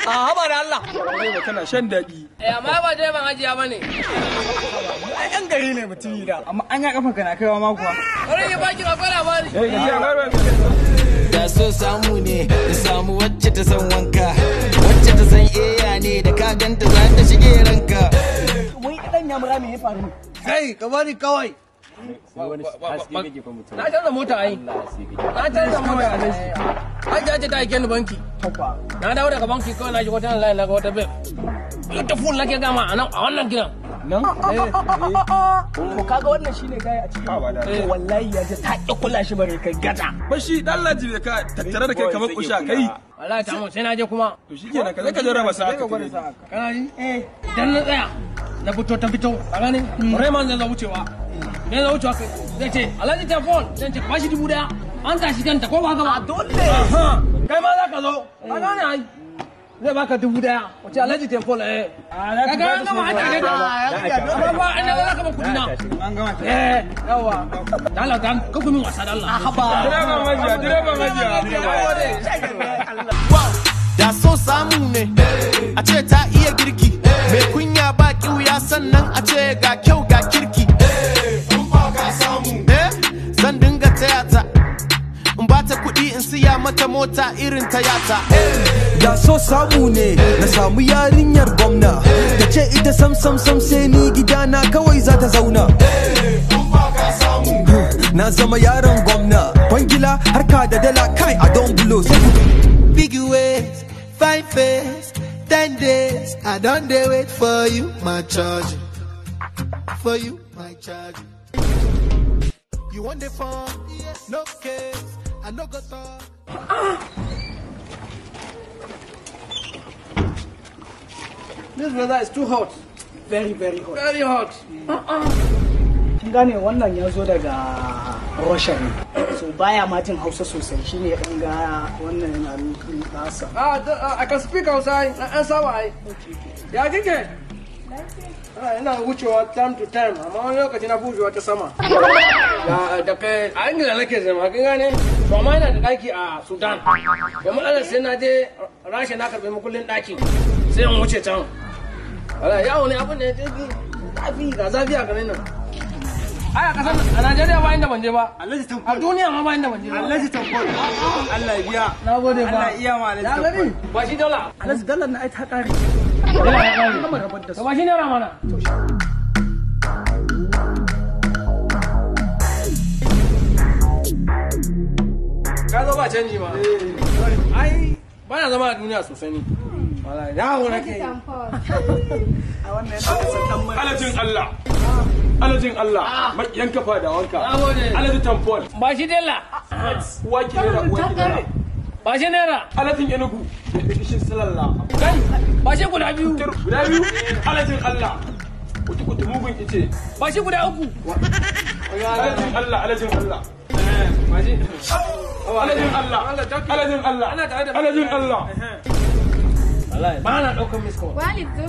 a haba da Allah Direba kana shan daɗi. eh amma ba direban hajiya bane Ai yan gari ne mutumi da. Amma an ya kafa kana kaiwa ma kuwa. bari ya baki akwai labari Eh gaji a garba. da so samu ne da samu wacce ta san wanka wacce ta san eya ne da ka ganta za ta shige ranka Wai dan ya mura me ya faru? kai ka bari kawai na canza mota ai na canza mota hajiya ce ta aike ni banki na dawo daga banki kawai na shiga wata layi na ga wata beb ita full nake gama a nan a wannan gidan Nan? To kaga wannan shine gaya a cikin wallahi ya ji ta ƙi kula shi bare kai gata. Ba shi dan laji ne ka tattare da kai kamar kusha kai. wallahi ta mu sai na je kuma To shikenan ka zai ka jarraba sa Sai ka aka gwada tare. sa haka. kana ji eh idan na tsaya na fito ta fito a gani Rayman zai zo wucewa ne zo wucewa kai zai ce Alhaji Tafon zai ce ba shi dubu daya an tashi kanta ko ba ka ba dole kai ma za ka zo a gane ai zai baka dubu daya wace Alhaji Tafon eh ka ga an gama an tashi ka amma ba ina za ka ba kudi na An gama ta. eh yawa da Allah ka ka kuma wasa da Allah Direban majiya, direban majiya. da so samu ne a ce ta iya girki mai kunya ba kiwuya sannan a ce ga kyau ga kirki Eh, zan dinga taya ta in ba ta kuɗi in siya mata mota irin ta yata da so samu ne na samu yarinyar gwamna ta ce ita sam sam sam sai ni gidana kawai za ta zauna na zama yaron gwamna kwangila harka da dala kai a don bulo sai ku Big ways, five face, ten days. I don't dey wait for you, my charge. For you, my charge. You want the phone? No case. I no go talk. this weather is too hot Very very hot. very hot Kin gane wannan ya zo daga Russia ne. So baya ma jin Hausa sosai shine ya ɗan ga wannan yana nufin nasa. Ah, the- uh, I can speak outside. An saba ai. Ya kike? Ah, ina wucewa time to time, amma wani lokaci na wucewa ta sama. Ya da kai a Ingila nake zama, kin gane? To amma ina da daki a Sudan. Da matsalar sai na je Rasha na karɓi makullin daki. Sai in wuce can. Wala yawo ne abin da ya ce zafi ga zafi a garin nan. Ai a kasar a Najeriya ba inda ban je ba. Alhaji A Tankol. duniya ma ba inda ban je ba. Alhaji Tankol. Allah ya biya. Na gode ba. Allah iya ma Alhaji Ya gani? Tankol. Ba shi dala. Alhaji Dallar na ai ta ƙare. Dala ya gani. Gama rabar da su. Ba shi naira mana. Ka zo ba canji ma. Ai, ba na zama a duniya sosai ni. Wala, yawo nake yi. A wannan yana da sandan mai. Alajin Allah. Alajin Allah. Makiyan kafa da wanka. Na gode. Alajin tampon. Ba shi dala. Uwa ki naira uwa ki naira. Ba shi naira. Alajin Enugu. Ishin salalla. Kai, ba shi guda biyu. Guda biyu. Alajin Allah. Kuti kuti mugun ice. Ba shi guda uku. Alajin Allah. Alajin Allah. Ba shi. Alajin Allah. Alajin Allah. Ana tare da Alajin Allah. Wallahi, ba na ɗaukar miss call. Walid zo.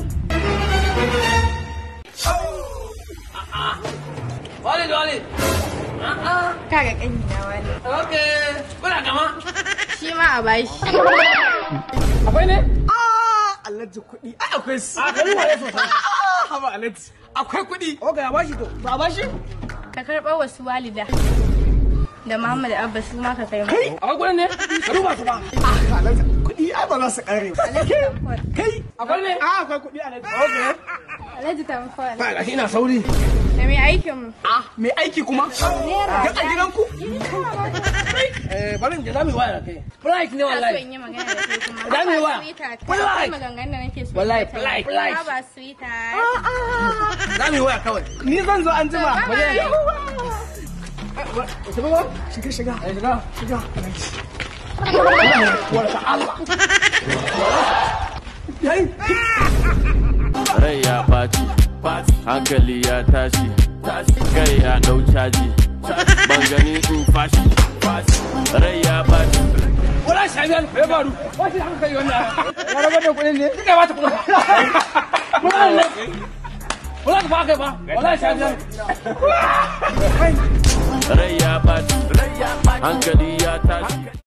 Walid, Walid. A'a. Kaga ƙani na Walid. Okay. Kuna gama? Shi ma a bashi. Akwai ne? Alhaji kuɗi. Ai akwai su. A gani waye sosai. Haba Alhaji. Akwai kuɗi. Okay, a bashi to. Ba a bashi? Ka karɓar wasu walida. Da Muhammad Abba su ma ka kai mu. Akwai kuɗin ne? Ka duba su ba. Alhaji kuɗi ai ba za su ƙare ba. Tamfol. Kai. Akwai ne? Ah akwai kuɗi Alhaji. Okay. Alhaji Tamfol. Ba gashi ina sauri. Da mai aikin mu. Ah mai aiki kuma. Naira. Ga a gidanku. Eh, bari in je za mu yi waya da kai. Flight ne Ina so wallahi. in yi magana da kai kuma. Da me wa? Haba sweetheart. Wallahi. Akwai maganganun da nake so. Wallahi, in wallahi, tattauna. wallahi. Haba sweetheart. Za mu yi waya kawai. Ni zan zo an jima. Bye bye. Shiga ba? Shiga shiga. Eh, shiga. Shiga. rai ya ɓaci hankali ya tashi kai ya ɗau caji ban gani in fashi rai ya ɓaci Wala shabiyan, me ya faru? Wace haka kai wannan? Ya rabar da kuɗin ne? Kika ba ta kuɗin. Kuɗin ne? Wala ka ba kai ba. Wala shabiyan. rai ya ɓaci hankali ya tashi